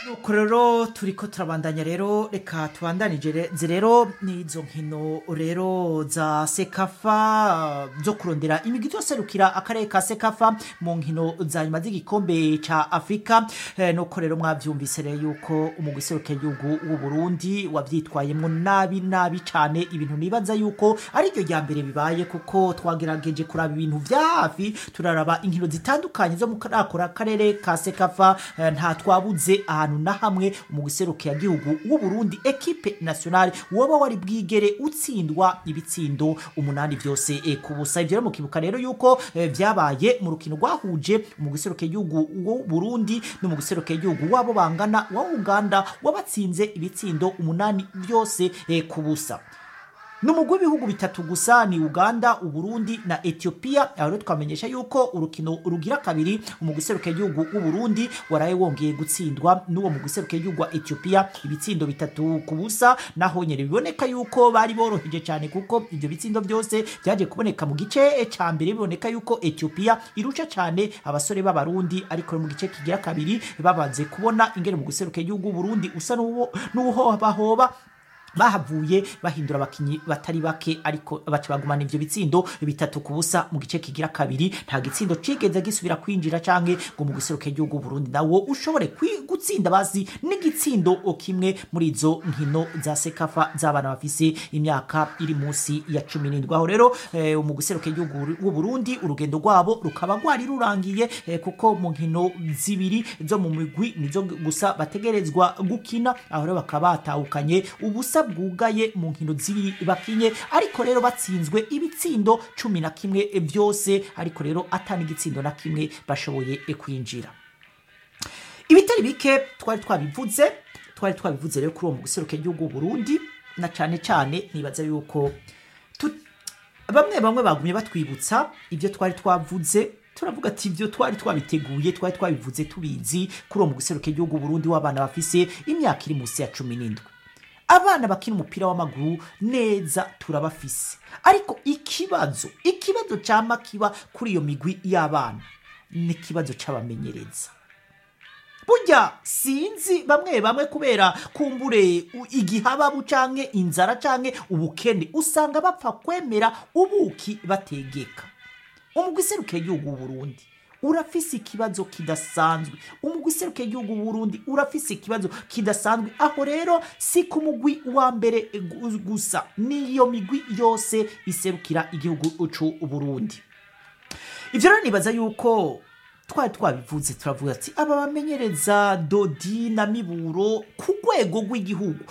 nuko rero turiko turabandanya rero reka tubandanije rero n'izo nkino rero za sekafa zo kurondera imigwi izoserukira akarere ka sekafa mu nkino za nyuma z'igikombe ca afurika eh, nuko rero mwavyumvise rero yuko umugwi serukiragihugu w'u burundi wavyitwayemwo nabi nabi cane ibintu nibaza yuko ari ryo rya mbere bibaye kuko twagerageje kuraba ibintu vya hafi turaraba inkino zitandukanye zo mu karakora akarere ka sekafa eh, nta twabuze ahantu na hamwe mu guserukira gihugu w'u Burundi equipe nationale woba wari bwigere utsindwa ibitsindo umunani vyose eh, ku busa ivyo rero mukibuka rero yuko eh, vyabaye mu rukino rwahuje mu guserukira gihugu w'u Burundi no mu guserukira gihugu wabo bangana wa Uganda wabatsinze ibitsindo umunani vyose eh, ku busa numugwi w'ibihugu bitatu gusa ni uganda uburundi na ethiopia aho rero twamenyesha yuko urukino rugira kabiri umugwi serukiragihugu w'uburundi waraye wongeye gutsindwa n'uwo mugwi serukiragihugu wa ethiopia ibitsindo bitatu ku busa naho nyene biboneka yuko bari boroheje cyane kuko ivyo bitsindo byose vyaje kuboneka mu gice ca mbere biboneka yuko ethiopia irusha cyane abasore b'abarundi ariko mu gice kigira kabiri babanze kubona ingene mu guserukiragihugu w'uburundi usa n'uhobahoba bahavuye bahindura abakinyi batari bake ariko baca bagumana ivyo bitsindo bitatu ku busa mu gice kigira kabiri nta gitsindo cigeze gisubira kwinjira canke ngo mu giseruke igihugu Burundi nawo ushobore gutsinda bazi n'igitsindo kimwe muri izo nkino za sekafa z'abana bafise imyaka iri munsi ya cumi n'indwi aho rero eh, mu giseruke igihugu w'u Burundi urugendo rwabo rukaba rwari rurangiye eh, kuko mu nkino zibiri zo mu migwi nizo gusa bategerezwa gukina aho rero bakaba batahukanye ubusa bwugaye mu nkino zibiri bakinye ariko rero batsinzwe ibitsindo cumi na kimwe byose ariko rero atani igitsindo na kimwe bashoboye kwinjira ibitari bike twari twabivuze twari twabivuze rero kuri uwo mu guseruka igihugu Burundi na cane cane nibaza yuko bamwe bamwe bagumye batwibutsa ibyo twari twavuze turavuga ati ibyo twari twabiteguye twari twabivuze tubizi kuri uwo mu guseruka igihugu Burundi w'abana bafise imyaka iri munsi ya cumi n'indwi abana bakina umupira w'amaguru neza turabafise ariko ikibazo ikibazo cyama kiba kuri iyo migwi y'abana ni ikibazo c'abamenyereza burya sinzi bamwe bamwe kubera kumbure igihababu canke inzara canke ubukene usanga bapfa kwemera ubuki bategeka umugwi seruke y'igihugu Burundi urafise ikibazo kidasanzwe umugwi iseruke igihugu Burundi urafise ikibazo kidasanzwe aho rero si ku mugwi wa mbere gusa niyo migwi yose iserukira igihugu c'u Burundi ivyo rero nibaza yuko twari twabivuze turavuga ati aba bamenyereza dodi na miburo ku rwego rw'igihugu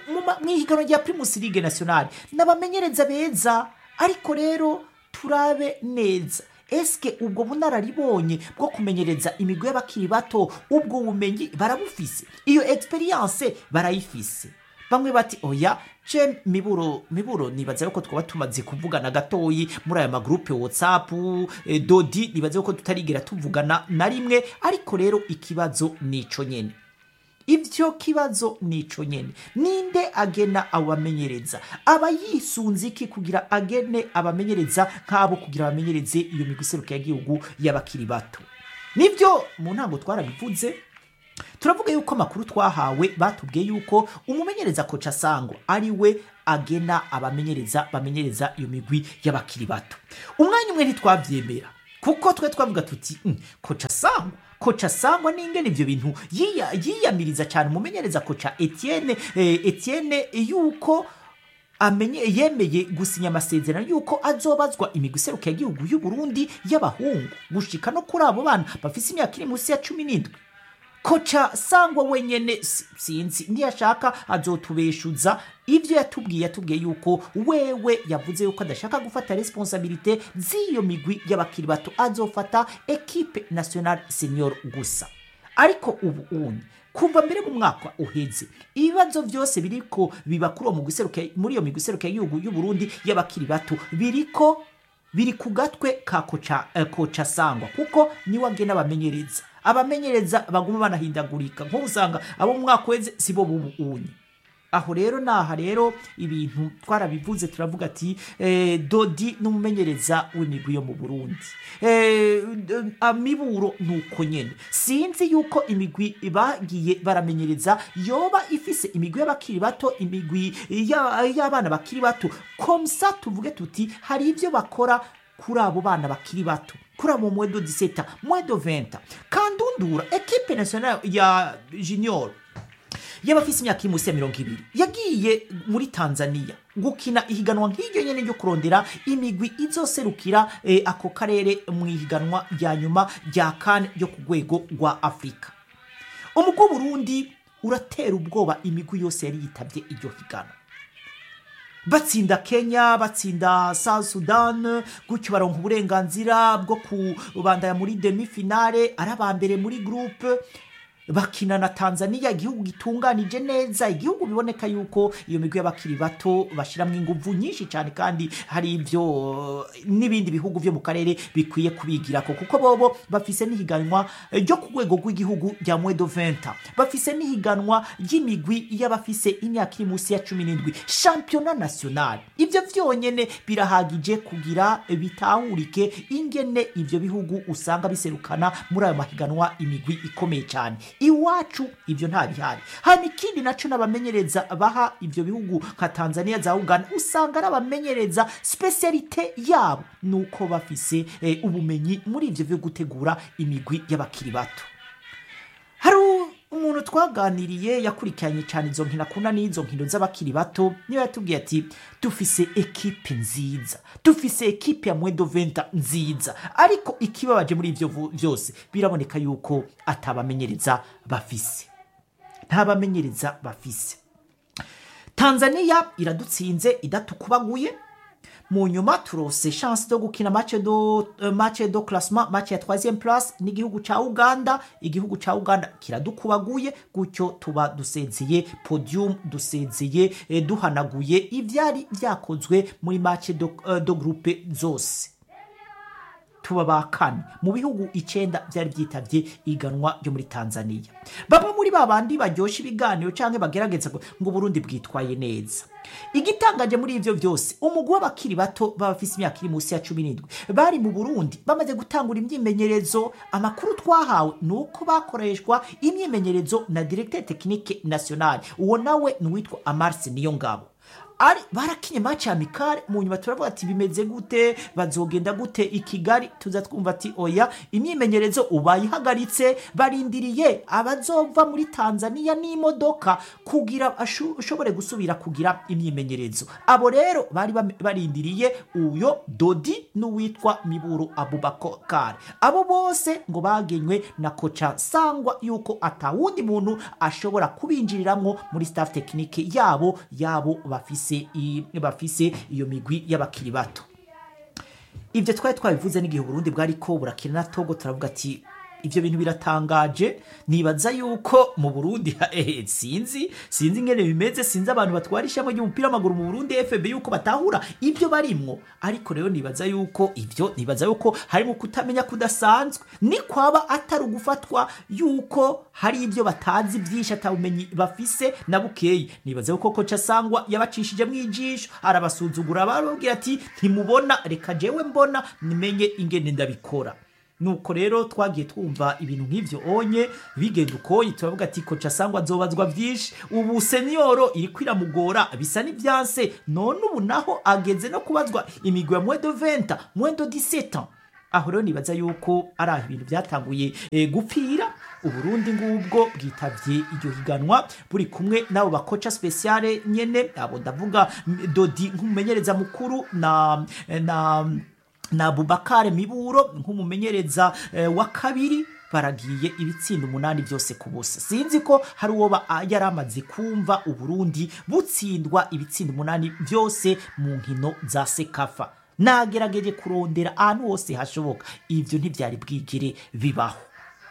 mu ihiganwa rya primus ligue nationale n'abamenyereza beza ariko rero turabe neza eske ubwo bunararibonye bwo kumenyereza imigwi y'abakiri bato ubwo bumenyi barabufise iyo experience barayifise bamwe bati oya je miburo miburo nibaza yuko twaba tumaze kuvugana gatoyi muri aya magrupe whatsapp eh, dodi nibaza yuko tutarigera tuvugana na rimwe ariko rero ikibazo nico nyene ivyo kibazo nico nyene ninde agena abamenyereza aba yisunze iki kugira agene abamenyereza nk'abo kugira abamenyereze iyo migwi iseruka y'igihugu y'abakiri bato nivyo mu ntango twarabivuze turavuga yuko amakuru twahawe batubwiye yuko umumenyereza koca sangwa ari we agena abamenyereza bamenyereza iyo migwi y'abakiri bato umwanya umwe ntitwavyemera kuko twe twavuga tuti mm, koca sangwa koca sangwa n'ingene ivyo bintu yiyamiriza cyane umumenyereza koca Etienne eh, Etienne yuko amenye yemeye gusinya amasezerano yuko azobazwa imigwi iseruka y'igihugu y'u Burundi y'abahungu gushika no kuri abo bana bafise imyaka iri munsi ya cumi n'indwi koca sangwa wenyene sinzi ntiyashaka azotubeshuza ivyo yatubwiye yatubwiye yuko wewe yavuze yuko adashaka gufata responsabilite z'iyo migwi y'abakiri bato azofata equipe nationale senior gusa ariko ubu uni kuva mbere mu mwaka uheze ibibazo byose biriko biba kuri uwo muri iyo migwi iseruka y'igihugu y'u Burundi y'abakiri bato biriko biri ku gatwe ka koca, eh, koca sangwa kuko niwe agena abamenyereza abamenyereza baguma banahindagurika nko usanga abo mu mwaka weze sibo bubu unye aho rero naha rero ibintu twarabivuze turavuga ati eh, dodi n'umumenyereza w'imigwi yo mu burundi eh, d- amiburo nuko nyene sinzi yuko imigwi bagiye baramenyereza yoba ifise imigwi y'abakiri bato imigwi ya- y'abana bakiri bato komsa tuvuge tuti hari ibyo bakora kuri abo bana bakiri bato kuri abo mwedo 17 mwedo 20 kandundura ekipe nationale ya junior y'abafise imyaka iri munsi ya mirongo ibiri yagiye muri tanzania gukina ihiganwa nk'iryo nyene ryo kurondera imigwi izoserukira eh, ako karere mu ihiganwa rya nyuma rya kane ryo ku rwego rwa afurika umugwi w'uburundi uratera ubwoba imigwi yose yari yitabye iryo higanwa batsinda kenya batsinda south sudan gutyo baronka uburenganzira bwo kubandanya muri demi finale ari aba mbere muri groupe bakina na tanzania igihugu gitunganije neza igihugu biboneka yuko iyo migwi y'abakiri bato bashyiramo inguvu nyinshi cyane kandi hari ibyo eh, n'ibindi bihugu byo mu karere bikwiye kubigirako kuko bobo bafise n'ihiganwa eh, ryo ku rwego rw'igihugu rya mwedo 20 bafise n'ihiganwa ry'imigwi y'abafise imyaka iri munsi ya cumi n'indwi shampiyona national ibyo byonyene birahagije kugira bitahurike ingene ibyo bihugu usanga biserukana muri ayo mahiganwa imigwi ikomeye cyane iwacu ibyo nta bihari hanyuma ikindi naco n'abamenyereza baha ibyo bihugu nka tanzania za uganda usanga ari abamenyereza spesialite yabo ni uko bafise eh, ubumenyi muri ibyo byo gutegura imigwi y'abakiri bato hari umuntu twaganiriye yakurikiranye cyane izo nkino akunda n'izo nkino z'abakiri bato niyo yatubwiye ati dufise ekipe nziza dufise ekipe ya mwedo venta nziza ariko ikibabaje muri ibyo vu- byose biraboneka yuko atabamenyereza bafise nta bamenyereza bafise tanzania iradutsinze idatukubaguye mu nyuma turose chance zo gukina match do uh, match do classement match ya 3e place n'igihugu ca Uganda igihugu ca Uganda kiradukubaguye gutyo tuba dusezeye podium dusezeye eh, duhanaguye ivyari vyakozwe muri match do, uh, do groupe zose tuba ba kane mu bihugu icenda byari byitabye iganwa ryo muri tanzania bamwe muri ba bandi baryoshya ibiganiro cyangwa bagerageza ngo ngo uburundi bwitwaye neza igitangaje muri ivyo byose umugwi w'abakiri bato b'abafise imyaka iri munsi ya cumi n'indwi bari mu burundi bamaze gutangura imyimenyerezo amakuru twahawe ni uko bakoreshwa imyimenyerezo na directeur technique national uwo nawe ni uwitwa amarse niyo ngabo ari barakinye match ya mikare mu nyuma turavuga ati bimeze gute bazogenda gute i kigali tuza twumva ati oya imyimenyerezo ubayihagaritse barindiriye abazova muri tanzania n'imodoka kugira ashu- ushobore gusubira kugira imyimenyerezo abo rero bari bam- barindiriye uyo dodi n'uwitwa miburu abubakar abo bose ngo bagenywe na koca sangwa yuko atawundi muntu ashobora kubinjiriramwo muri staff tekinike yabo yabo bafise i- bafise iyo migwi y'abakiri bato ibyo twari twabivuze n'igihe uburundi bwari ko burakina na togo turavuga ati ibyo bintu biratangaje nibaza yuko mu burundi eh, sinzi sinzi ingene bimeze sinzi abantu batwara ishami ry'umupira w'amaguru mu burundi fb yuko batahura ibyo barimwo ariko rero nibaza yuko ibyo nibaza yuko harimo kutamenya kudasanzwe ni kwaba atari ugufatwa yuko hari ibyo batazi byinshi atabumenyi bafise na bukeyi nibaza yuko koca sangwa yabacishije mu ijisho arabasuzugura barababwira ati ntimubona reka jewe mbona nimenye ingene ndabikora nuko rero twagiye twumva ibintu nk'ivyo onye bigenda ukoye turavuga ati koca sangwa azobazwa vyinshi ubu senioro iriko iramugora bisa n'ivyanse none ubu naho ageze no kubazwa imigwi ya mwedo 20 mwedo 17 aho rero nibaza yuko ari aho ibintu byatanguye e, gupfira uburundi ngubwo bwitavye iryo higanwa buri kumwe n'abo bakoca speciale nyene abo ndavuga mm, dodi nk'umumenyereza mukuru na na na Abubakar Miburo nk'umumenyereza eh, wa kabiri baragiye ibitsindo umunani byose ku busa sinzi ko hari uwo ba- a- yari amaze kumva uburundi butsindwa ibitsindo umunani byose mu nkino za sekafa nagerageje kurondera ahantu hose hashoboka ibyo ntibyari bwigire bibaho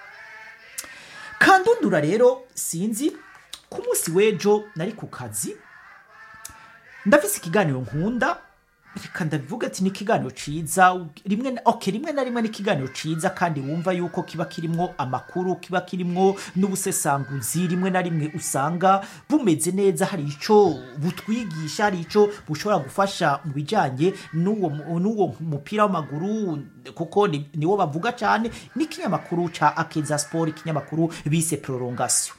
kandundura rero sinzi ku munsi w'ejo nari ku kazi ndafise ikiganiro nkunda reka ndabivuga ati ni ikiganiro ciza rimwe na- okay, rimwe na rimwe ni ikiganiro ciza kandi wumva yuko kiba kirimwo amakuru kiba kirimwo n'ubusesanguzi rimwe na rimwe usanga bumeze neza hari ico butwigisha hari ico bushobora gufasha mu bijanye n'uwo mu- n'uwo mupira w'amaguru kuko ni- niwo bavuga cyane n'ikinyamakuru ca akeza sport ikinyamakuru bise prolongation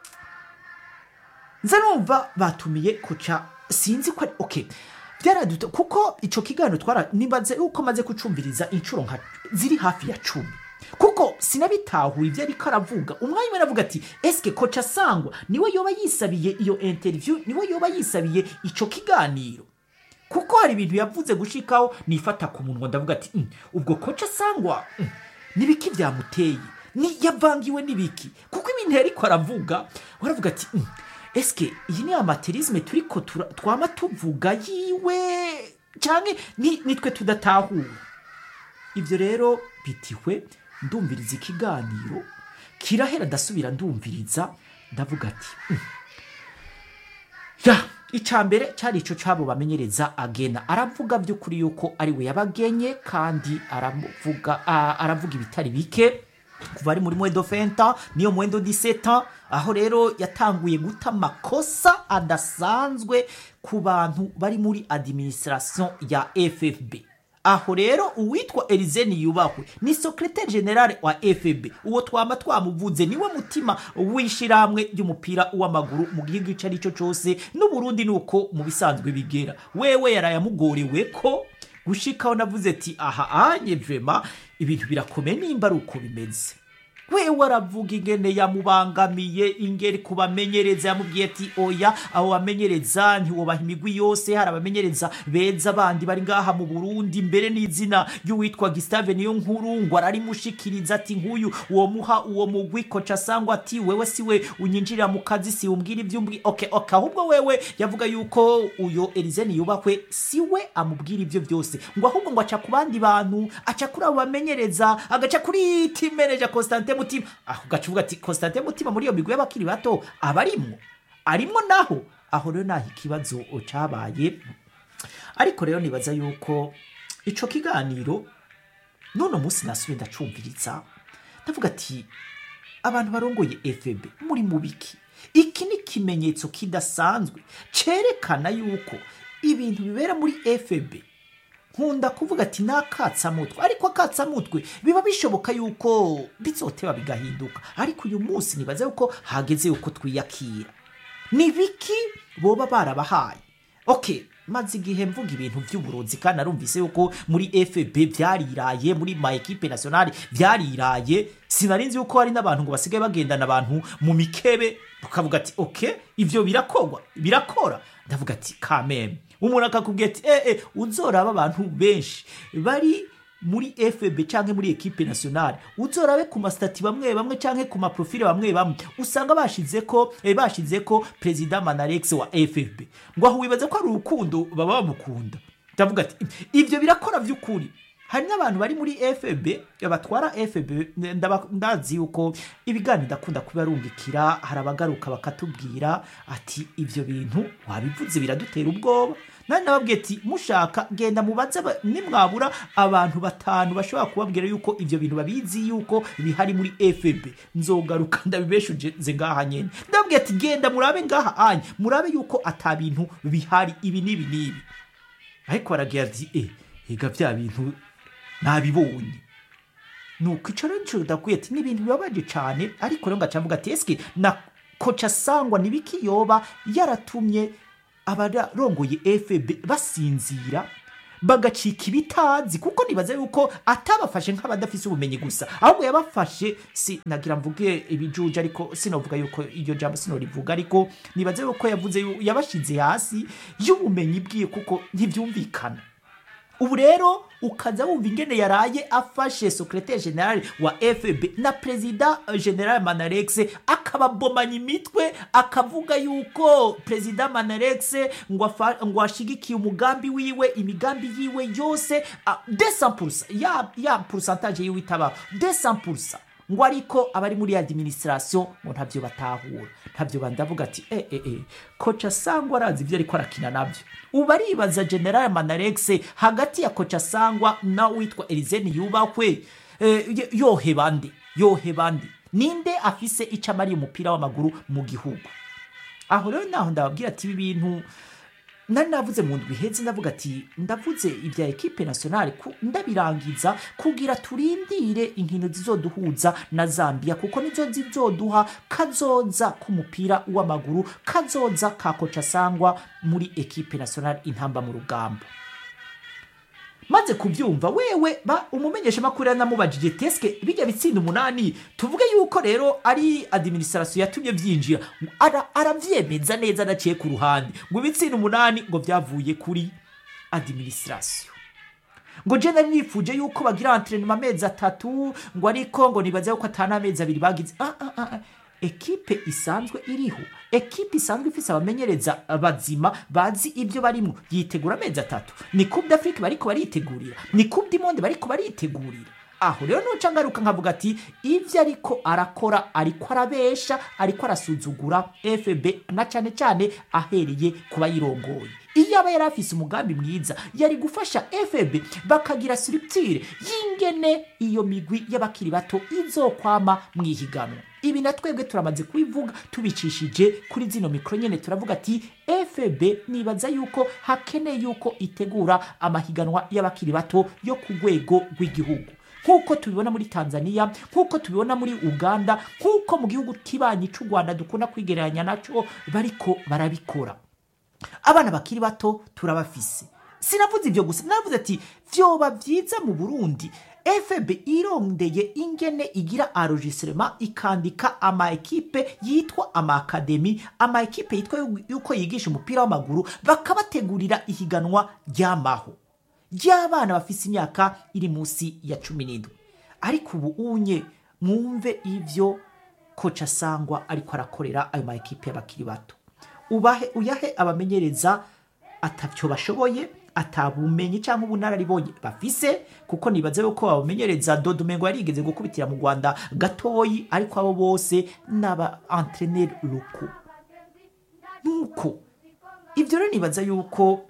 nza numva batumiye kuca sinzi ko ari okay byaraduta kuko ico kiganiro twara nibaze uko maze kucumviriza inshuro nka ziri hafi ya cumi kuko sinabitahuye ibyo ariko aravuga umwanya umwe aravuga ati eske koca sangwa niwe yoba yisabiye iyo interview niwe yoba yisabiye ico kiganiro kuko hari ibintu yavuze gushikaho nifata ku munwa ndavuga ati "Mm, ubwo koca sangwa mm, nibiki byamuteye ni yavangiwe nibiki kuko ibintu yariko aravuga waravuga ati "Mm, eske iyi ni amaterisme turiko tura- twama tuvuga yiwe canke ni- nitwe tudatahura ibyo rero bitiwe ndumviriza ikiganiro kirahera ndasubira ndumviriza ndavuga ati "Mm, ya icya mbere cyari icyo cyabo bamenyereza agena aravuga by'ukuri yuko ari we yabagenye kandi aravuga a- aravuga ibitari bike kuva ari muri mwendo fenta niyo mwendo diseta aho rero yatanguye guta amakosa adasanzwe ku bantu bari muri administration ya ffb aho rero uwitwa erizeni yubahwe ni sekretari generale wa fb uwo twama twamuvuze niwe mutima w'ishyirahamwe ry'umupira w'amaguru mu gihugu icyo ari cyo cyose n'uburundi ni uko mu bisanzwe bigera wewe yaraye amugorewe ko gushikaho navuze ati aha anye vema ibintu birakomeye nimba ari uko bimeze wewe aravuga ingene yamubangamiye ingeri kubamenyereza yamubwiye ati oya abo bamenyereza ntiwobaha imigwi yose hari abamenyereza beza bandi bari ngaha mu burundi mbere n'izina ry'uwitwa gisitave niyo nkuru ngo ararimushikiriza ati nk'uyu uwo muha uwo mugwi koca sangwa ati wewe siwe unyinjirira mu kazi si umbwira ibyo umbwi okay, okay, ahubwo wewe yavuga yuko uyo erizeni yubakwe siwe amubwira ibyo byose ngo ahubwo ngo aca ku bandi bantu aca kuri abo bamenyereza agaca kuri team manager Constantin Mutima aho gaca uvuga ati Constantin Mutima muri iyo migwi y'abakiri bato aba arimwo arimwo naho aho rero naho ikibazo cabaye ariko rero nibaza yuko ico kiganiro none munsi nasubiye ndacumviriza ndavuga ati abantu barongoye fb muri mubiki iki ni ikimenyetso kidasanzwe cerekana yuko ibintu bibera muri fb nkunda kuvuga ati ni akatsamutwe ariko akatsamutwe biba bishoboka yuko bizoteba bigahinduka ariko uyu munsi nibaza yuko hageze yuko twiyakira ni biki boba barabahaye okay maze igihe mvuga ibintu by'uburozi kandi narumvise yuko muri fb byariraye muri ma ekipe nationale byariraye sinari nzi yuko hari n'abantu ngo basigaye bagendana abantu mu mikebe ukavuga ati okay ivyo birakorwa birakora ndavuga ati kameme umuntu akakubwira ati eh eh uzoraba abantu benshi bari muri fb cyangwa muri ekipe nationale uzorabe ku masitati bamwe bamwe cyangwa ku maprofile bamwe bamwe usanga bashize ko eh, bashize ko perezida manarex wa fb ngo aho wibaza ko ari urukundo baba bamukunda ndavuga ati ibyo birakora by'ukuri hari n'abantu bari muri fb batwara fb ndaba- ndazi yuko ibiganiro ndakunda kubarungikira hari abagaruka bakatubwira ati ibyo bintu wabivuze biradutera ubwoba nani nababwiye ati mushaka genda mubaze aba- nimwabura abantu batanu bashobora kubabwira yuko ibyo bintu babizi yuko bihari muri fb nzogaruka ndabibeshuje ngaha nyene ndababwiye ati genda murabe ngaha anye murabe yuko ata bintu bihari ibi n'ibi n'ibi ariko baragira ati eh ega bya bintu nabibonye nuko ico rero nico ndakwiye ati n'ibintu bibabaje cane ariko rero ngaca mvuga ati eske na koca sangwa nibiki yoba yaratumye abarongoye fb basinzira bagacika ibitazi kuko nibaza yuko atabafashe nk'abadafise ubumenyi gusa ahubwo yabafashe si nagira mvuge ibijuju ariko sinovuga yuko iryo jambo sinorivuga ariko nibaza yuko yavuze yu- yabashize hasi y'ubumenyi bwiye kuko ntibyumvikana ubu rero ukaza wumva ingene yaraye afashe secretaire general wa fb na perezida general manarex akababomanya imitwe akavuga yuko perezida manarex ngo afa- ngo ashigikiye umugambi wiwe imigambi yiwe yose ah, 200% ya, ya pourcentage yiwe itaba 200% ngo ariko abari muri administration ngo ntabyo batahura ntabyo bandavuga ati eh eh eh koca sangwa arazi ibyo ariko arakina nabyo ubu aribaza general manarex hagati ya koca sangwa na witwa Erizeni yubakwe eh, yohe bande yohe bande ninde afise icyo amariye umupira w'amaguru mu gihugu aho rero naho ndababwira ati ibi bintu nari navuze mu ndwi iheze ndavuga ati ndavuze ibya ekipe nationale ku- ndabirangiza kugira turindire inkino zizoduhuza na zambia kuko nizo zizoduha kazoza k'umupira w'amaguru kazoza ka koca sangwa muri ekipe nationale intamba mu rugamba maze kubyumva wewe ba umumenyesha makuru yanamubajije teske bijya bitsinda umunani tuvuge yuko rero ari administration yatumye byinjira Ara- aravyemeza neza adaciye ku ruhande ngo ibitsinda umunani ngo byavuye kuri administration ngo je nari nifuje yuko bagira entraînement amezi atatu ngo ariko ngo nibaze yuko atana amezi abiri bagize ah, ah, ah. ah. ekipe isanzwe iriho ekipe isanzwe ifise abamenyereza bazima bazi ibyo barimo yitegura amezi atatu ni coupe d'afrique bariko baritegurira ni coupe du monde bariko baritegurira aho rero nuca ngaruka nkavuga ati ibyo ariko arakora ariko arabesha ariko arasuzugura fb na cyane cyane ahereye ku bayirongoye iyo aba yari afise umugambi mwiza yari gufasha fb bakagira structure y'ingene iyo migwi y'abakiri bato izokwama mu ihiganwa ibi na twebwe turamaze kubivuga tubicishije kuri zino mikoro nyene turavuga ati fb nibaza yuko hakeneye yuko itegura amahiganwa y'abakiri bato yo ku rwego rw'igihugu nk'uko tubibona muri tanzania nk'uko tubibona muri uganda nk'uko mu gihugu kibanyi cy'u rwanda dukunda kwigereranya nacyo bariko barabikora abana bakiri bato turabafise sinavuze ibyo gusa navuze ati vyoba vyiza mu burundi fb irondeye ingene igira enregistrement ikandika ama ekipe yitwa ama akademi ama ekipe yitwa yu- yuko yigisha umupira w'amaguru bakabategurira ihiganwa ryamaho ry'abana bafise imyaka iri munsi ya cumi n'indwi ariko ubu unye mwumve ivyo koca sangwa ariko arakorera ayo ma ekipe y'abakiri bato ubahe uyahe abamenyereza atavyo bashoboye atabumenyi cyangwa ubunararibonye bafise kuko nibaze yuko abamenyereza dodomengo yarigeze gukubitira mu rwanda gatoyi ariko abo bose n'aba entraîneur locaux nuko ibyo rero nibaza yuko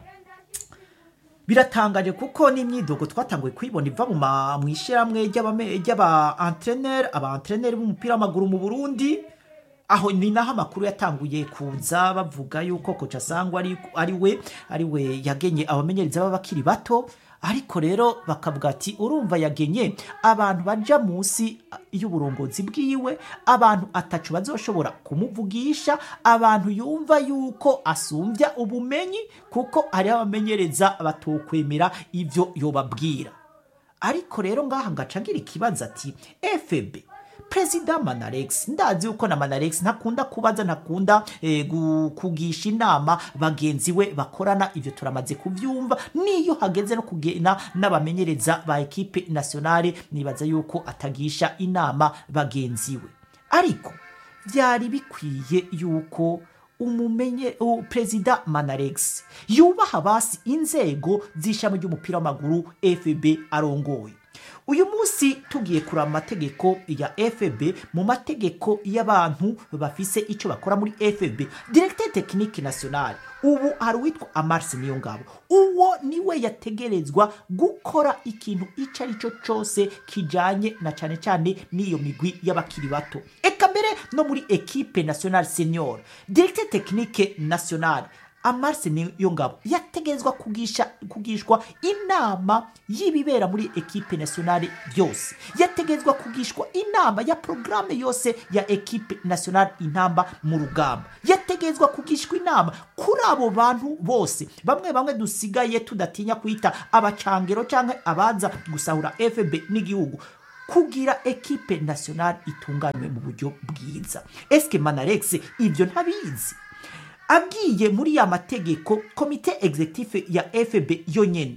biratangaje kuko n'imyidogo twatanguye kuyibona iva mu ma- mu ishyirahamwe ry'abame- ry'aba entraîneur aba entraîneur b'umupira w'amaguru mu burundi aho ni naho amakuru yatanguye kuza bavuga yuko koca sangwa ari, ari we ari we yagenye abamenyereza b'abakiri bato ariko rero bakavuga ati urumva yagenye abantu baja munsi y'uburongozi bwiwe abantu atacu bazoshobora kumuvugisha abantu yumva yuko asumbya ubumenyi kuko hariho abamenyereza batokwemera ivyo yobabwira ariko rero ngaha ngaca ngira ikibazo ati fb perezida manarex ndazi yuko na manarex ntakunda kubaza ntakunda eh, gu- kugisha inama bagenzi we bakorana ivyo turamaze kuvyumva niyo hageze no kugena n'abamenyereza ba ekipe nationale nibaza yuko atagisha inama bagenzi we ariko byari bikwiye yuko umumenye u- perezida manarex yubaha basi inzego z'ishami ry'umupira w'amaguru fb arongoye uyu munsi tugiye kuraba amategeko ya fb mu mategeko y'abantu bafise icyo bakora muri fb directeur technique nationale ubu hari uwitwa amarse niyo ngabo uwo niwe yategerezwa gukora ikintu icyo ari cyo cyose kijanye na cyane cyane n'iyo migwi y'abakiri bato eka mbere no muri ekipe nationale senior directeur technique nationale amarse niyo ngabo yategerezwa kugisha kugishwa inama y'ibibera muri ekipe nationale byose yategerezwa kugishwa inama ya programme yose ya ekipe nationale intamba mu rugamba yategerezwa kugishwa inama kuri abo bantu bose bamwe bamwe dusigaye tudatinya kwita abacangero cyangwa abaza gusahura fb n'igihugu kugira ekipe nationale itunganywe mu buryo bwiza eske manarex ibyo ntabizi abwiye muri ya mategeko komite executive ya fb yonyene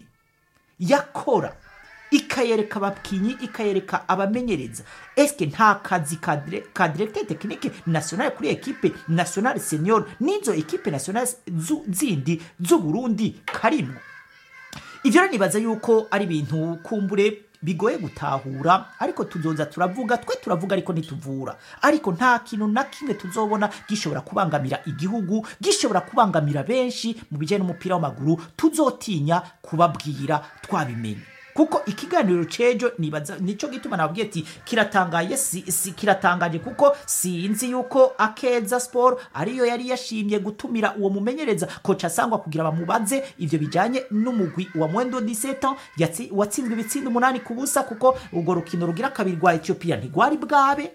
yakora ikayereka abakinyi ikayereka abamenyereza eske nta kazi ka dire- ka directeur technique nationale kuri ekipe nationale senior n'izo ekipe nationale zu- zindi z'uburundi karimwo ivyo rero nibaza yuko ari ibintu kumbure bigoye gutahura ariko tuzoza turavuga twe turavuga ariko ntituvura ariko nta kintu na kimwe tuzobona gishobora kubangamira igihugu gishobora kubangamira benshi mu bijyanye n'umupira w'amaguru tuzotinya kubabwira twabimenye kuko ikiganiro cejo nibaza nico gituma nabwiye ati kiratangaye si, si kiratangaje kuko sinzi yuko akeza sport ariyo yari yashimye gutumira uwo mumenyereza koca sangwa kugira bamubaze ivyo bijanye n'umugwi wa Mwendo 17 yatsi watsinzwe ibitsindo umunani ku busa kuko urwo rukino rugira kabiri rwa Ethiopia ntigwari bwabe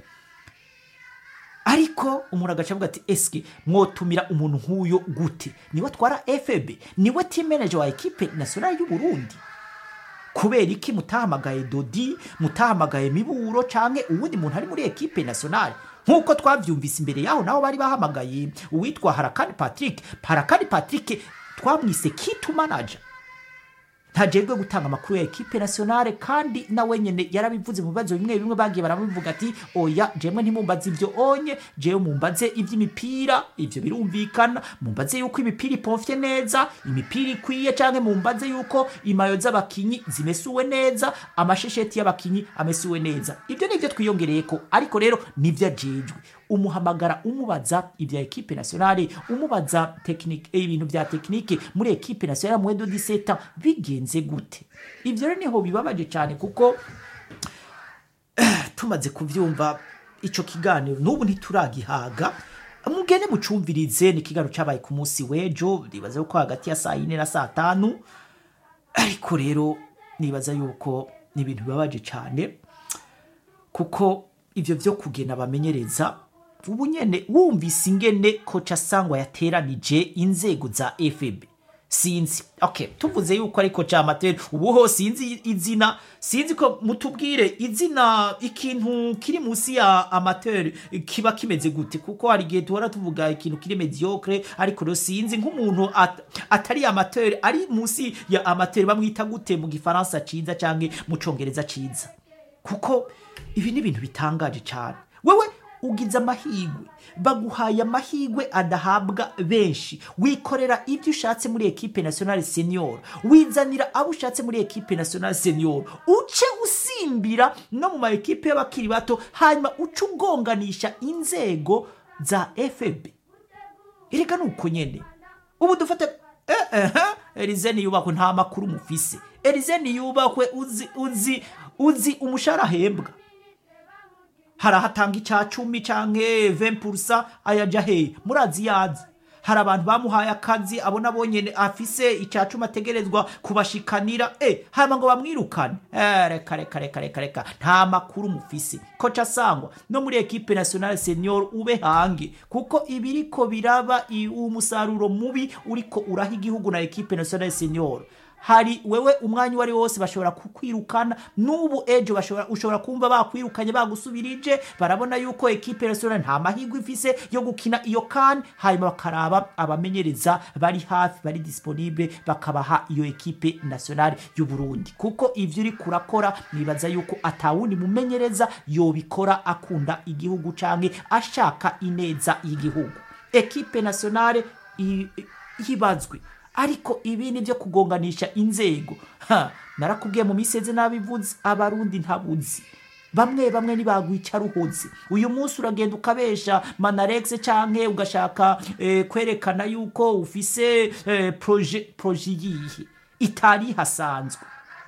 ariko umuntu agaca avuga ati eske mwotumira umuntu nk'uyo gute niwe atwara fb niwe team manager wa ekipe nationale y'u Burundi kubera iki mutahamagaye dodi mutahamagaye miburo canke uwundi muntu ari muri ekipe nationale nk'uko twavyumvise imbere yaho naho bari bahamagaye uwitwa harakani patrick harakani patrick twamwise kitu manager ntajejwe gutanga amakuru ya ekipe nationale kandi nawe nyene yarabivuze mu bibazo bimwe bimwe bagiye barabivuga ati oya jemwe ntimumbaze ivyo onye jewe mumbaze ivy'imipira ivyo birumvikana mumbaze yuko imipira ipomfye neza imipira ikwiye canke mumbaze yuko imayo z'abakinyi zimesuwe neza amashesheti y'abakinyi amesuwe neza ivyo nivyo twiyongereyeko ariko rero nivyo ajejwe umuhamagara umubaza ibya ekipe nationale umubaza tekinike ibintu bya tekinike muri ekipe nationale mwendo 17 bigenze gute ivyo rero niho bibabaje cyane kuko tumaze kuvyumva ico kiganiro n'ubu ntituragihaga mugende mucumvirize ni ikiganiro cabaye ku munsi w'ejo nibaza yuko hagati ya saa yine na saa tanu ariko rero nibaza yuko ni ibintu bibabaje cyane kuko ivyo vyo kugena bamenyereza ubu nyene wumvise ingene koca sangwa yateranije inzego za fb sinzi okay tuvuze yuko ari koca amateur ubu ho sinzi izina sinzi ko mutubwire izina ikintu kiri munsi ya amateur kiba kimeze gute kuko hari igihe duhora tuvuga ikintu kiri mediocre ariko rero sinzi nk'umuntu at, atari amateur ari munsi ya amateur bamwita gute mu gifaransa ciza canke mu congereza ciza kuko ibi ni ibintu bitangaje cyane wewe ugize amahigwe baguhaye amahigwe adahabwa benshi wikorera ibyo ushatse muri ekipe nationale senior wizanira abo ushatse muri ekipe nationale senior uce usimbira no mu ma ekipe y'abakiri bato hanyuma uce ugonganisha inzego za fb erega ni uko nyene ubu dufate eh, eh, elize niyubakwe nta makuru mufise elize niyubakwe uzi uzi uzi umushahara ahembwa hari ahatanga icya cumi canke 20% ayaja hehe murazi yazi hari abantu bamuhaye akazi abona bonyene afise icya cumi ategerezwa kubashikanira eh hama ngo bamwirukane eh reka reka reka reka reka nta makuru mufise koca sangwa no muri ekipe nationale senior ube hange kuko ibiriko biraba i- umusaruro mubi uriko uraha igihugu na ekipe nationale senior hari wewe umwanya uwo ari wose bashobora kukwirukana n'ubu ejo bashobora ushobora kumva bakwirukanye bagusubirije barabona yuko ekipe nationale nta mahirwe ifise yo gukina iyo kan hanyuma bakaraba abamenyereza bari hafi bari disponible bakabaha iyo ekipe nationale y'u Burundi kuko ivyo uri kurakora nibaza yuko atawundi mumenyereza yobikora akunda igihugu canke ashaka ineza y'igihugu ekipe nationale i- i- hibazwe ariko ibi ni byo kugonganisha inzego ha narakubwiye mu miseze nabivuze abarundi ntabuzi bamwe bamwe ntibagwica ruhoze uyu munsi uragenda ukabesha manarex canke ugashaka eh, kwerekana yuko ufise eh, proje proje yihe itari hasanzwe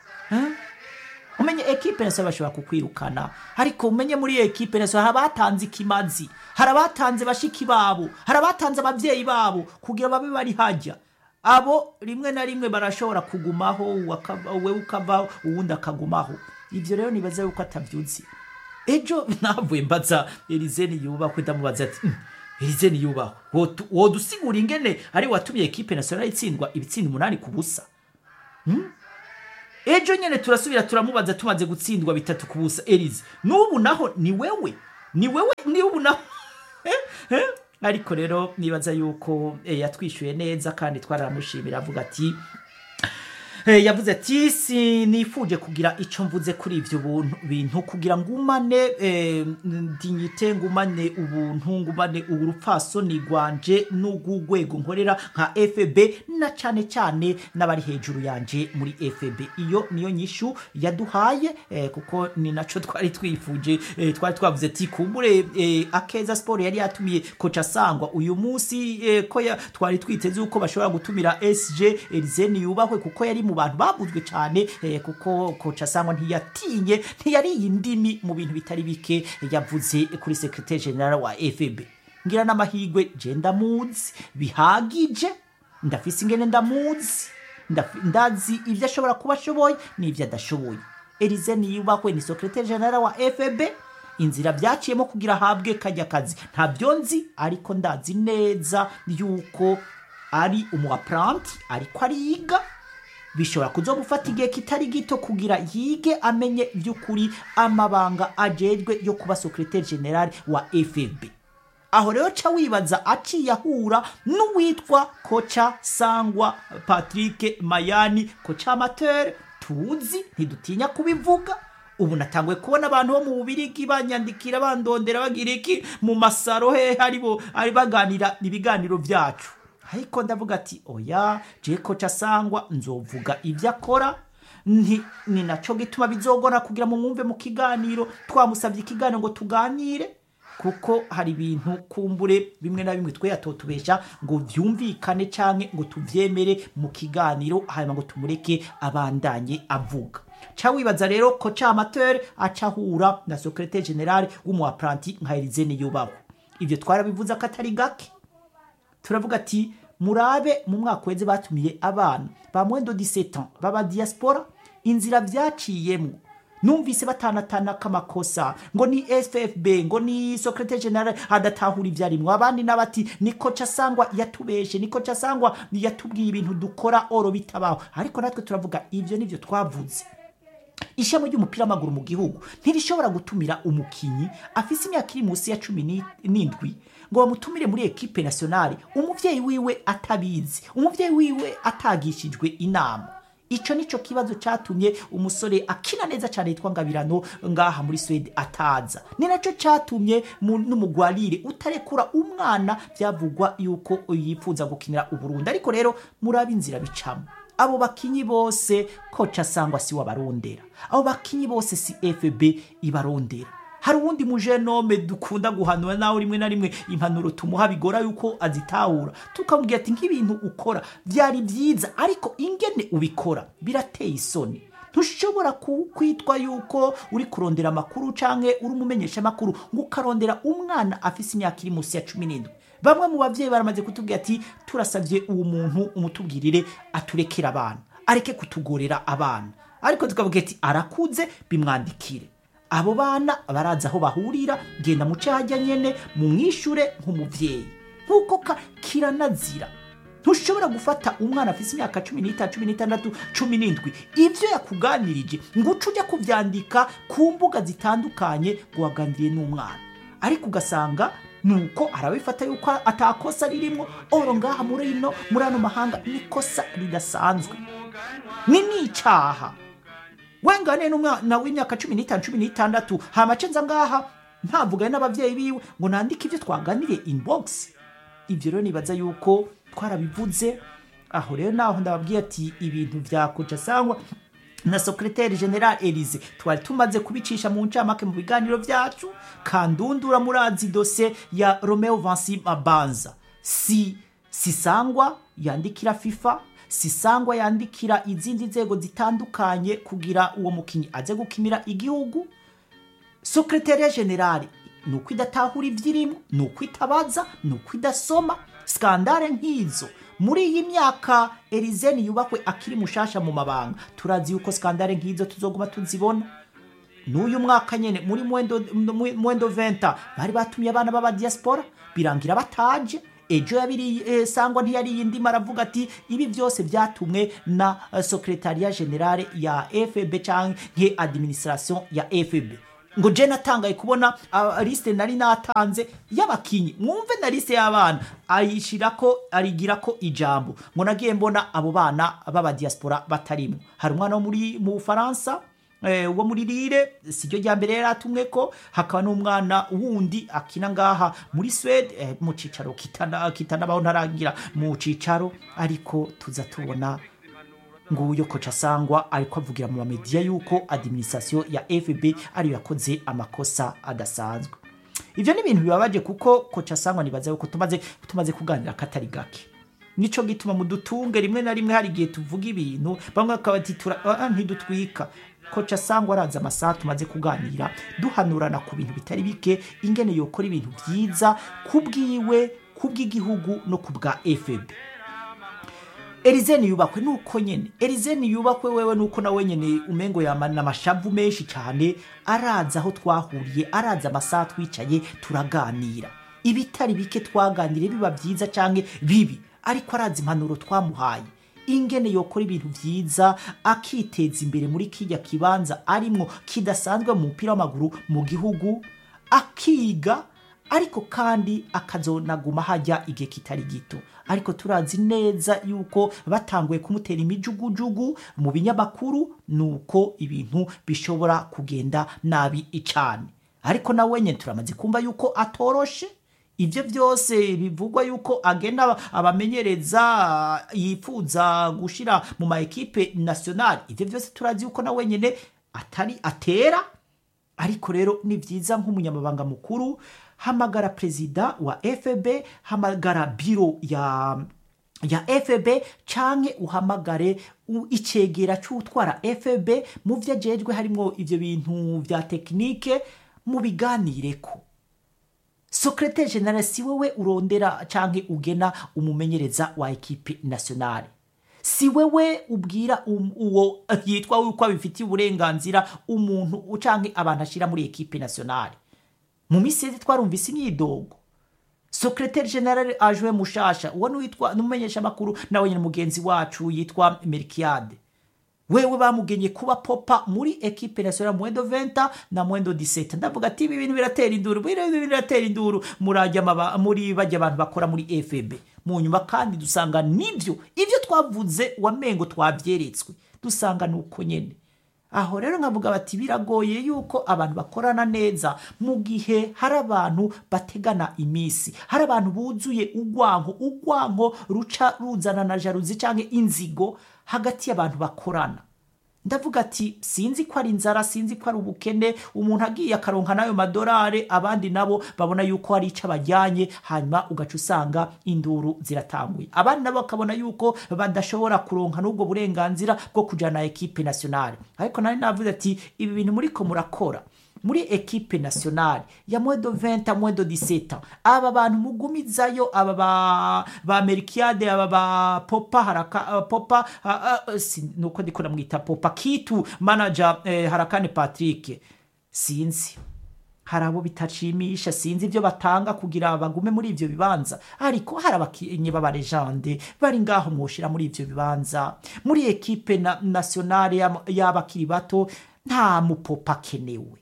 umenye ekipe nase bashobora kukwirukana ariko umenye muri iyo ekipe nase hari abatanze ikimazi hari abatanze bashiki babo hari abatanze abavyeyi babo kugira babe bari hajya abo rimwe na rimwe barashobora kugumaho wakava- wewe ukavaho uwundi akagumaho ivyo rero nibaza yuko atavyuzi ejo navuye mbaza erizeni yubahwe ndamubaza ati "Mm, erizeni yubahwe wotu- wodusigura ingene ari watumye ekipe nationale itsindwa ibitsinda umunani ku busa ejo nyene turasubira turamubaza tumaze gutsindwa bitatu ku busa erize n'ubu naho ni wewe ni wewe ni ubu naho Eh, eh. ariko rero nibaza yuko eh, yatwishyuye neza kandi twaramushimira avuga ati Eh, yavuze ati sinifuje kugira icyo mvuze kuri ibyo buntu- bintu kugira ngumane eh, dignite ngumane ubuntu ngumane urupfasoni rwanje n'urw'urwego nkorera nka fb na cyane cyane n'abari hejuru yanje muri fb iyo niyo nyishu yaduhaye eh, kuko ni nacyo twari twifuje eh, twari twavuze ati kumbure eh, akeza siporo yari yatumiye koca sangwa uyu munsi eh, ko ya- twari twiteze uko bashobora gutumira sg erizeni yubahwe kuko yari mu bantu bavuzwe cyane eh, kuko koca sangwa ntiyatinye ntiyariye indimi mu bintu bitari bike yavuze kuri sekretari general wa fb ngira n'amahirwe je ndamuzi bihagije ndafise ingene ndamuzi Ndafi- ndazi ibyo ashobora kuba ashoboye n'ibyo adashoboye elize niyubahwe ni sekretari general wa fb inzira byaciyemo kugira ahabwe kajya kazi ntabyo nzi ariko ndazi neza yuko ari umuapranti ariko ariga bishobora kuzomufata igihe kitari gito kugira yige amenye by'ukuri amabanga ajejwe yo kuba sekretari general wa fb aho rero ca wibaza aciye ahura n'uwitwa koca sangwa patrick mayani koca amateur tuzi ntidutinya kubivuga ubu natanguye kubona abantu bo mu bubirigi banyandikira bandondera bagira iki mu masaro he aribo ari baganira ibiganiro byacu ariko ndavuga ati oya je koca sangwa nzovuga ibyo akora nti ni naco gituma bizogora kugira mu mwumve mu kiganiro twamusabye ikiganiro ngo tuganire kuko hari ibintu kumbure bimwe na bimwe twe yatotubesha ngo vyumvikane canke ngo tuvyemere mu kiganiro hanyuma ngo tumureke abandanye avuga ca wibaza rero ko ca amateur aca ahura na secretaire general w'umuapranti nka Erizene yubaho ivyo twarabivuze ko atari gake turavuga ati murabe mu mwaka weze batumiye abana ba mwendo 17 ans baba diaspora inzira vyaciyemwo numvise batanatana kamakosa ngo ni ffb ngo ni secretary general adatahura ivyarimwo abandi nabati ni koca sangwa yatubeshe ni koca sangwa yatubwiye ibintu dukora oro bitabaho ariko natwe turavuga ivyo nivyo twavuze ishami ry'umupira w'amaguru mu gihugu ntirishobora gutumira umukinyi afise imyaka iri munsi ya cumi ni- n'indwi ngo bamutumire muri ekipe nationale umuvyeyi wiwe atabizi umuvyeyi wiwe atagishijwe inama ico nico kibazo catumye umusore akina neza cane yitwa ngabirano ngaha muri swede ataza ni naco catumye mu- n'umugwarire utarekura umwana vyavugwa yuko yifuza gukinira uburundi ariko rero murabe inzira bicamo abo bakinyi bose koca sangwa si wabarondera abo bakinyi bose si fb ibarondera hari uwundi mujenome dukunda guhanura nawe rimwe na rimwe impanuro tumuha bigora yuko azitahura tukamubwira ati nk'ibintu ukora byari byiza ariko ingene ubikora birateye isoni ntushobora ku- kwitwa yuko uri kurondera amakuru canke uri umumenyesha amakuru ngo ukarondera umwana afise imyaka iri munsi ya cumi n'indwi bamwe mu bavyeyi baramaze kutubwira ati turasavye uwo muntu umutubwirire aturekera abana areke kutugorera abana ariko tukavuga ati arakuze bimwandikire abo bana barazi aho bahurira genda muce hajya nyene mumwishure nk'umuvyeyi nk'uko ka- kiranazira ntushobora gufata umwana afise imyaka cumi n'itanu cumi n'itandatu cumi n'indwi ivyo yakuganirije ngo uce ujya kuvyandika ku mbuga zitandukanye ngo waganiriye n'umwana ariko ugasanga nuko arabifata yuko atakosa ririmwo oro ngaha muri ino muri ano mahanga nikosa ridasanzwe ni n'icaha wengane n'umwana w'imyaka cumi n'itanu cumi n'itandatu hamace nza ngaha ntavugane n'abavyeyi biwe ngo nandike ivyo twaganiriye inbox ivyo rero nibaza yuko twarabivuze aho rero naho ndababwiye ati ibintu vyakuja sangwa na secretaire general Elise twari tumaze kubicisha mu ncamake mu biganiro vyacu kandundura murazi dose ya Romeo Vansi Mabanza si sisangwa yandikira FIFA sisangwa yandikira izindi nzego zitandukanye kugira uwo mukinyi aze gukinira igihugu sekretariya generale ni uko idatahura ibyirimo ni uko itabaza ni uko idasoma skandale nk'izo muri iyi myaka erizeni yubakwe akiri mushasha mu mabanga turazi yuko skandale nk'izo tuzoguma tuzibona n'uyu mwaka nyene muri mwendo, mu- mwendo venta bari batumye abana b'aba diaspora birangira bataje ejo yabiri eh, sangwa ntiyari indima aravuga ati ibi byose byatumwe na uh, secretariat generale ya fb canke administration ya fb ngo je natangaye kubona ah, liste nari natanze y'abakinyi mwumve na liste y'abana ayishirako arigirako ijambo ngo nagiye mbona abo bana b'aba diaspora batarimo hari umwana wo muri mu Bufaransa eh, wo muri Lille siryo rya mbere yari atumwe ko hakaba n'umwana wundi akina ngaha muri Swede eh, mu cicaro kitana kitanabaho ntaragira mu cicaro ariko tuza tubona nguyo koca sangwa ariko avugira mu bamediya yuko administration ya FB ariyo yakoze amakosa adasanzwe ivyo ni ibintu bibabaje kuko koca sangwa nibaza yuko tumaze tumaze kuganira katari gake nico gituma mu dutunge rimwe na rimwe hari igihe tuvuga ibintu bamwe bakaba bati tura- ah, ntidutwika koca sangwa araza amasaha tumaze kuganira duhanurana ku bintu bitari bike ingene yokora ibintu vyiza kubwiwe kubw'igihugu no kubwa FB erizeni yubakwe nuko nyene erizeni yubakwe wewe nuko nawe nyene umengo yamana amashavu menshi cyane araza aho twahuriye araza amasaha twicaye turaganira ibitari bike twaganiriye biba byiza canke bibi ariko araza impanuro twamuhaye ingene yokora ibintu vyiza akiteza imbere muri kijya kibanza arimwo kidasanzwe mu mupira w'amaguru mu gihugu akiga ariko kandi akazonaguma hajya igihe kitari gito ariko turazi neza yuko batanguye kumutera imijugujugu mu binyamakuru nuko ibintu bishobora kugenda nabi icane ariko nawe nyine turamaze kumva yuko atoroshe ibyo byose bivugwa yuko agenda abamenyereza yifuza gushira mu ma ekipe nationale ibyo byose turazi yuko nawe nyine atari atera ariko rero ni byiza nk'umunyamabanga mukuru hamagara perezida wa fb hamagara biro ya ya fb canke uhamagare u- icegera c'utwara fb mu vyo ajejwe harimwo ivyo bintu vya tekinike mubiganireko secretaire general si wewe urondera canke ugena umumenyereza wa ekipe nationale si wewe ubwira um, uwo yitwa yuko abifitiye uburenganzira umuntu canke abantu ashira muri ekipe nationale mu misi yeze twarumvise imyidogo secretaire general ajwe mushasha uwo nuwitwa numumenyesha makuru nawe nyine mugenzi wacu yitwa Melkiade wewe bamugenye kuba popa muri ekipe nationale mwendo 20 na mwendo 17 ndavuga ati ibi bintu biratera induru ibi bintu biratera induru murajya amaba- muri bajya abantu bakora muri FB mu nyuma kandi dusanga nivyo ivyo twavuze wamengo twavyeretswe dusanga nuko nyene aho rero nkavuga bati biragoye yuko abantu bakorana neza mu gihe hari abantu bategana iminsi hari abantu buzuye ugwanko ugwanko ruca ruzana na jaruzi cyangwa inzigo hagati y'abantu bakorana ndavuga ati sinzi ko ari inzara sinzi ko ari ubukene umuntu agiye akaronka n'ayo madorare abandi nabo babona yuko hari icyo abajyanye hanyuma ugaca usanga induru ziratanguye abandi nabo bakabona yuko badashobora kuronka n'ubwo burenganzira bwo kujyana na ekipe nationale ariko nari navuze ati ibi bintu muriko murakora muri ekipe nationale ya mwedo 20 mwedo 17 aba bantu mugumizayo aba ba ba Melkiade aba ba Popa haraka uh, Popa uh, uh, si, nuko ndiko namwita Popa Kitu manager eh, harakane Patrick sinzi hari abo bitashimisha sinzi ibyo batanga kugira bagume muri ivyo bibanza ariko hari abakinyi b'abarejande bari ngaho mwoshira muri ivyo bibanza muri ekipe na, nationale y'am- y'abakiri bato nta mupopa akenewe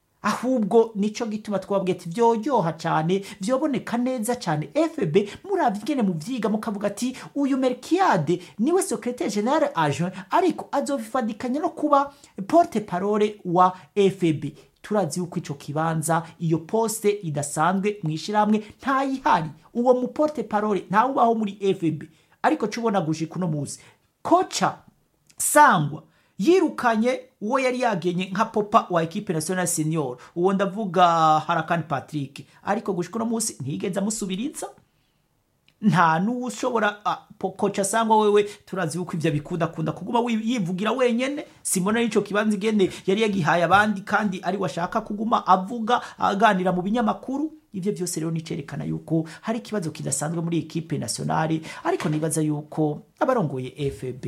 ahubwo nico gituma twabwiye ati vyoryoha cyane vyoboneka neza cyane fb muravye ingene muvyiga mukavuga ati uyu merkiade niwe secretaire general adjoint ariko azovifadikanya no kuba porte parole wa fb turazi yuko ico kibanza iyo poste idasanzwe mwishirahamwe ntayihari uwo mu porte parole ntawubaho muri fb ariko cubona gushika uno muzi koca sangwa yirukanye uwo yari yagenye nka popa wa ekipe national senior uwo ndavuga harakani patrick ariko gushika uno munsi ntiyigeze amusubiriza nta n'ushobora koca sangwa wewe turazi yuko ibyo bikunda kunda kuguma wi- yivugira wenyene simona n'ico kibanza igene yari yagihaye abandi kandi ari washaka kuguma avuga aganira mu binyamakuru ivyo byose rero nicerekana yuko hari ikibazo kidasanzwe muri ekipe nationale ariko nibaza yuko abarongoye fb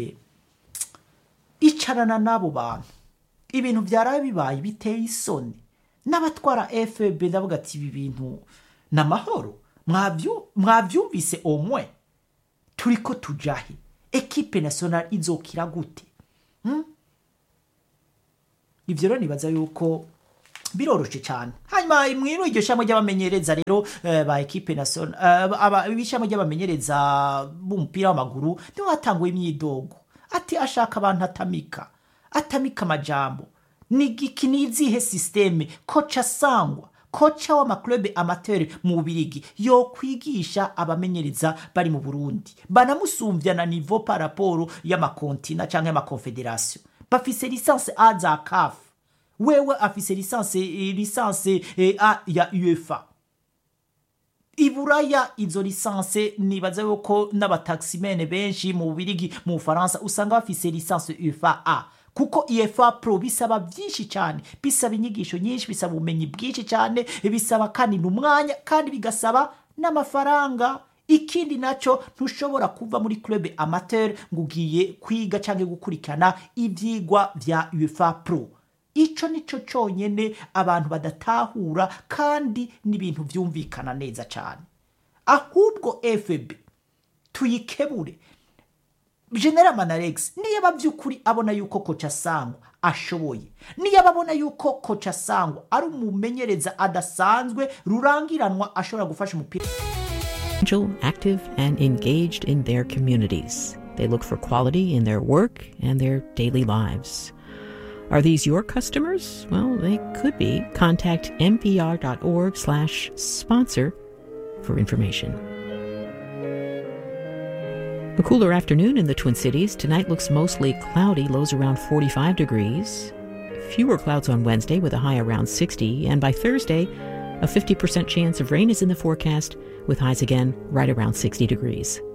icarana n'abo bantu ibintu byaraye bibaye biteye isoni n'abatwara fb ndavuga ati ibi bintu ni amahoro Mwavyu- mwavyumvise omwe turiko tujahe ekipe nationale izokira gute Hmm? ivyo rero nibaza yuko biroroshe cyane hanyuma mwino iryo shamo ry'abamenyereza rero eh, ba ekipe national aba ibishamo ry'abamenyereza b'umupira w'amaguru niho hatanguye imyidogo ati ashaka abantu atamika atamika amajambo ni giki ni izihe systeme koca sangwa koca w'amaklube amateur mu bubirigi yo kwigisha abamenyereza bari mu burundi banamusumvya na niveau par rapport y'amakontina canke y'amakonfederation bafise lisanse a za caf wewe afise lisanse lisanse eh, a ya uefa iburaya izo lisanse nibaza yuko n'abataximene benshi mu bubirigi mu bufaransa usanga bafise lisanse uefa a kuko efa pro bisaba byinshi cyane bisaba inyigisho nyinshi bisaba ubumenyi bwinshi cyane bisaba kandi n'umwanya kandi bigasaba n'amafaranga ikindi nacyo ntushobora kuva muri club amateur ngo ugiye kwiga cyangwa gukurikirana ibyigwa bya uefa pro icyo nicyo cyonyine abantu badatahura kandi n'ibintu byumvikana neza cyane ahubwo fb tuyikebure general manarex niyo by'ukuri abona yuko koca sangwa ashoboye niyo abona yuko koca sangwa ari umumenyereza adasanzwe rurangiranwa ashobora gufasha umupira active and engaged in their communities. They look for quality in their work and their daily lives. Are these your customers? Well, they could be. Contact mpr.org slash sponsor for information. A cooler afternoon in the Twin Cities. Tonight looks mostly cloudy, lows around 45 degrees. Fewer clouds on Wednesday with a high around 60. And by Thursday, a 50% chance of rain is in the forecast with highs again right around 60 degrees.